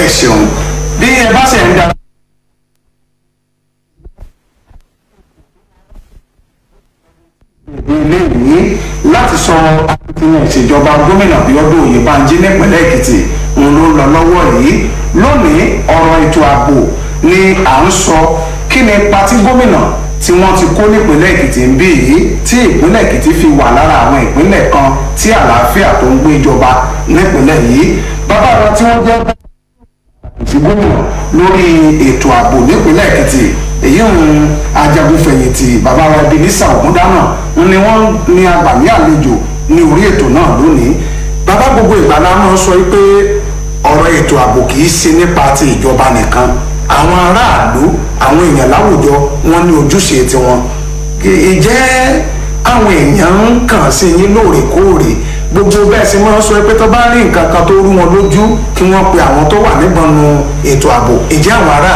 ẹ ṣeun bí ẹ bá ṣe ń da. eléyìí láti sọ akitiyan ìṣèjọba gómìnà Bíọ́dún Oyèbánjí nípìnlẹ̀ Èkìtì òun ló ń lọ lọ́wọ́ yìí lónìí ọ̀rọ̀ ètò ààbò ni à ń sọ kí ni pati gómìnà tí wọ́n ti kó nípìnlẹ̀ Èkìtì ń bí yìí tí ìpínlẹ̀ Èkìtì fi wà lára àwọn ìpínlẹ̀ kan tí àlàáfíà tó ń gbé ìjọba nípìnlẹ̀ yìí bàbá wa tí wọ́n jẹ́ ti gómìnà lórí ètò ààbò nípìnlẹ̀ Èkìtì èyí ń ajagunfẹ̀yìntì bàbá wa Ebenezer Ògúndáná ni wọ́n ní agbàmí àlejò ní orí ètò náà lónìí bàbá gbogbo ìgbà náà máa ń sọ pé ọ̀rọ̀ ètò ààbò kì í ṣe nípa ti ìjọba nìkan àwọn aráàlú àwọn èèyàn láwùjọ wọn ní ojúṣe tiwọn ìjẹ́ àwọn èèyàn ń kàn sí yín lóòrèkóòrè gbogbo bẹ́ẹ̀ sì máa ń sọ pé tó bá rí nǹkan kan tó rú wọn lójú kí wọ́n pe àwọn tó wà nígbọnú ètò ààbò ìjẹ́ àwọn aráàlú